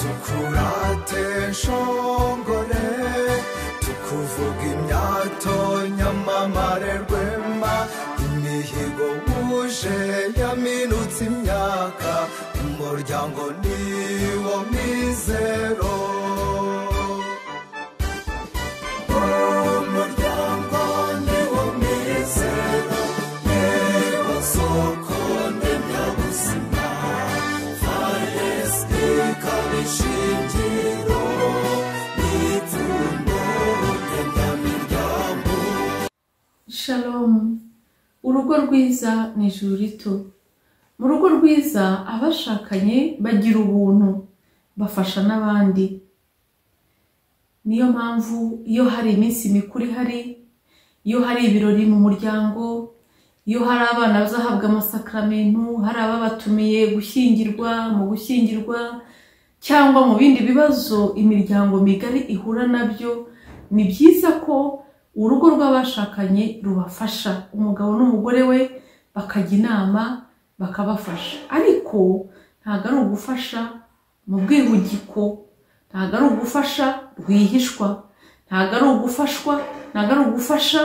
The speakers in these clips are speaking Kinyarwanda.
tukurate nshongore tukuvuga imyato nyamamare rwema imihigo wuje yaminutse imyaka umuryango niwo mizero umuryango niwo mizero niwo soko ndemyabuzima faresike ikaba ishingiro n'ipfundo ndemyamiryango shalomu urugo rwiza ni ijuru rito mu rugo rwiza abashakanye bagira ubuntu bafasha n'abandi niyo mpamvu iyo hari iminsi mikuru ihari iyo hari ibirori mu muryango iyo hari abana bazahabwa amasakaramentu hari ababatumiye gushyingirwa mu gushyingirwa cyangwa mu bindi bibazo imiryango migari ihura nabyo ni byiza ko urugo rw'abashakanye rubafasha umugabo n'umugore we bakajya inama bakabafasha ariko ntabwo ari ugufasha mu bwihugiko ntabwo ari ugufasha rwihishwa ntabwo ari ugufashwa ntabwo ari ugufasha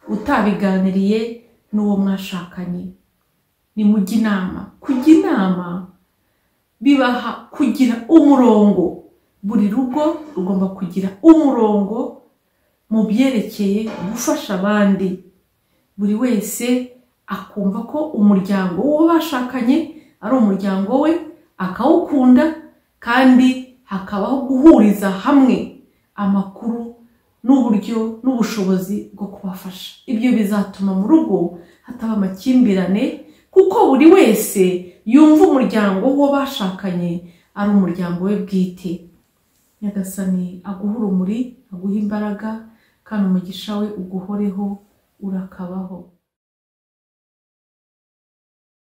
utabiganiriye n'uwo mwashakanye ni mujye inama kujya inama bibaha kugira umurongo buri rugo rugomba kugira umurongo mu byerekeye gufasha abandi buri wese akumva ko umuryango w'uwo bashakanye ari umuryango we akawukunda kandi hakabaho guhuriza hamwe amakuru n'uburyo n'ubushobozi bwo kubafasha ibyo bizatuma mu rugo hataba amakimbirane kuko buri wese yumva umuryango w'uwo bashakanye ari umuryango we bwite nyagasani aguha urumuri aguha imbaraga kandi umugisha we uguhoreho urakabaho